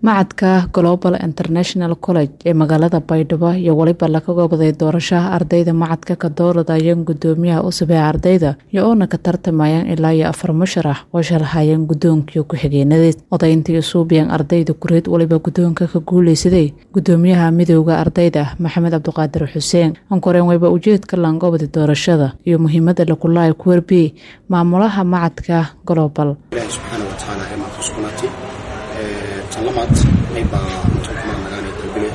macadka global international college ee magaalada baydhabo iyo weliba laga goobday doorashaha ardayda macadka ka dooradayeen gudoomiyaha cusub ee ardayda iyo oona ka tartamayaan ilaa iyo afar musharax oo shalhayeen gudoonkii ku-xigeenadeed odayntii suubiyeen ardayda kureed weliba gudoonka ka guuleysaday gudoomiyaha midooda ardayda maxamed cabdiqaadir xuseen ankoreen wayba ujeedka laangobda doorashada iyo muhiimada lakulaay ku warbiyey maamulaha macadka global ilaahay subxaana wa tacaala ee maanta usugnaatay tan lamaad maybaa intuu kumaan nagaanay dalbile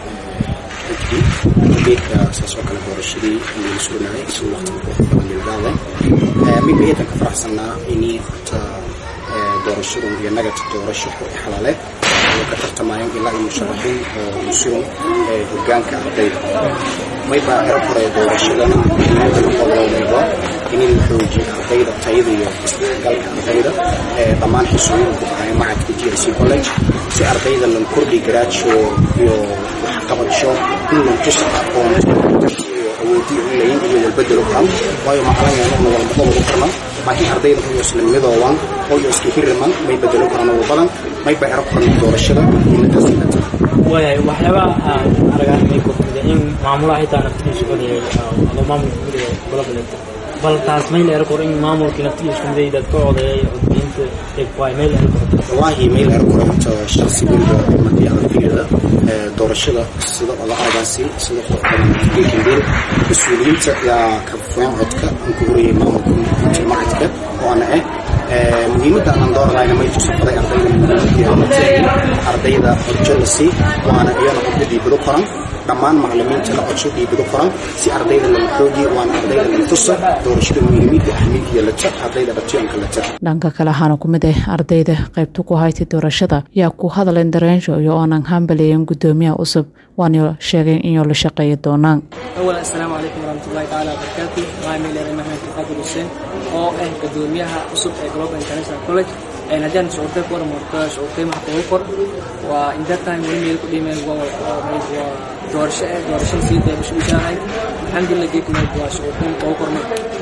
xijbi geedka saas oo kale doorashadii ayaynu sugnahay si waqtiga qurux badan nilgaaday mayba eedan ka faraxsannaa inii horta doorashadu iyo nagata doorasho xur i xalaaleed oo ka tartamayaan ilaa iyo musharaxiin oo musurum hogaanka ardayda mayba ero kore doorashadana muhiimada noqodomayba in la xoojiyo ardayda tayada iyo isdhexgalka ardayda dhammaan xisooyin ku baxaya macadka g i c college si ardayda lan kordhi garaajo iyo waxqabadsho in lan tusa aqoonto iyo awoodii u leeyin iyo walbedelo karan waayo macalanyeenona walbada lagu karna laakiin ardayda hoyo isla midooban hoyo iska hiriman may bedelo karaan ugu badan mayba ero koran doorashada muhiimadaas ilata waayahay waxyaabaha aragaanimay kordhida in maamulaha xitaa naftigiisu badayay adoo maamulka guriga kula bilato bal taas mayl ero kor in maamulkii naftigiisu miday dad ka odeeyay codbiyinta eegwaay mayl ero kor wallaahi mayl ero kor horta shaksi weliba markii ardayda doorashada sida odacadaasi sida qof badan geekindeel mas-uuliyiinta yaa ka fuyan codka aan ku horayay maamulka intii macadka oo ana eh muhiimadda aan dooranayna may tusafaday ardayda ardayda codjo la sii waana iyana codka dhiibado koran dhammaan macalimiinta la codsho dhiibado koran si ardayda laga xoogiyo waana ardayda laga tusa doorashada muhiimiyadda ahmiyadda lata ardayda dhabtiyanka lata dhanka kale waxaana ku mid ah ardayda qaybta ku haytay doorashada yaa ku hadleen dareensho iyo oonan hambaleeyen gudoomiyaha cusub waana sheegeen inuu la shaqeeyi doonaan awal assalaamu calaykum waraxmatullahi tacaala wabarakaatu waxaa meeleenay maxamed abdiqaadir xuseen oo ah gudoomiyaha cusub ee global international college haddaan shucuurtay ku warmarto shucuurtay maxaa kugu kor waa in that time weli meel ku dhimeen waa doorasho eh doorashada sii deebasho ushaanahay alxamdulillah geedka meed waa shucuurtay kugu kormay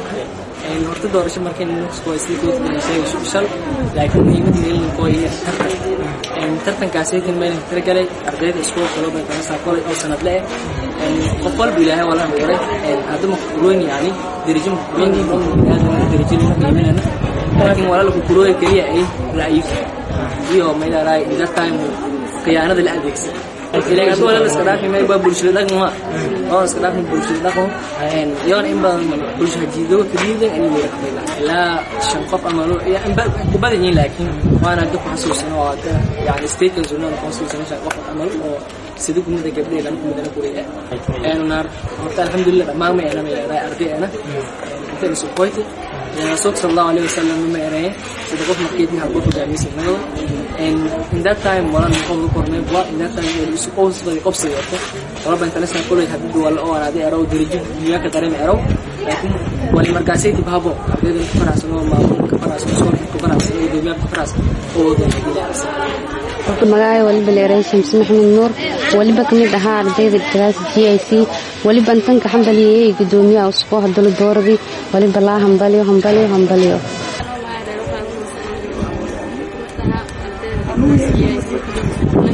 horta doorasho markay waa sii koodkulisay shal laakiin muhiimada meelninkoo iyo tartan tartankaasaytin meelin tiragalay ardayda iskuul global international college oo sanad le eh qof walba ilaahay waa la hankoray haddama kukuroyn yani darajo makukuroyn darajo lama qiiminana laakiin walaala kukurooya keliya ay ra'yiif iyo maydaaraay in that time khiyaanada la adeegsan ileen hadda walaala iska dhaafi may baa bulshada dhaqma oo iska dhaafi bulshada dhaqmo iyoona in badan bulsha hajiido kaliyadan ani weera kamid ah ilaa shan qof ama ku badan yihiin laakiin waana hadda ku xasuusano oo hadda yani statekan sunnada ku xasuusano shan qof amal oo sida kumida gabdheeda kumidana kureya naar horta alxamdulillah dhammaan ma eena ma ardayana intayna sukoyti rasuulka sal allahu alayhi wasalam ma ereye sida qof markeedii halbo hogaamiysa nagado in that time wala noqon la kornay bua in that time wali isu qows badi qobsada wato walaba international college hadii wala oo anaadi erow darajo dunyaka dareema erow laakiin wali markaasay dib habo ardayda ka faraxsan oo maamulka ka faraxsan iskoolka ka faraxsan oo dowlad ka faraxsan oo waddanka dilaacsan horta magacay waliba leeray shams maxamed nuur waliba kamid ahaa ardayda class g i c waliba intanka hambaliyey gudoomiyaha usqoo hadalo dooradii waliba laa hambaliyo hambaliyo hambaliyo Thank you.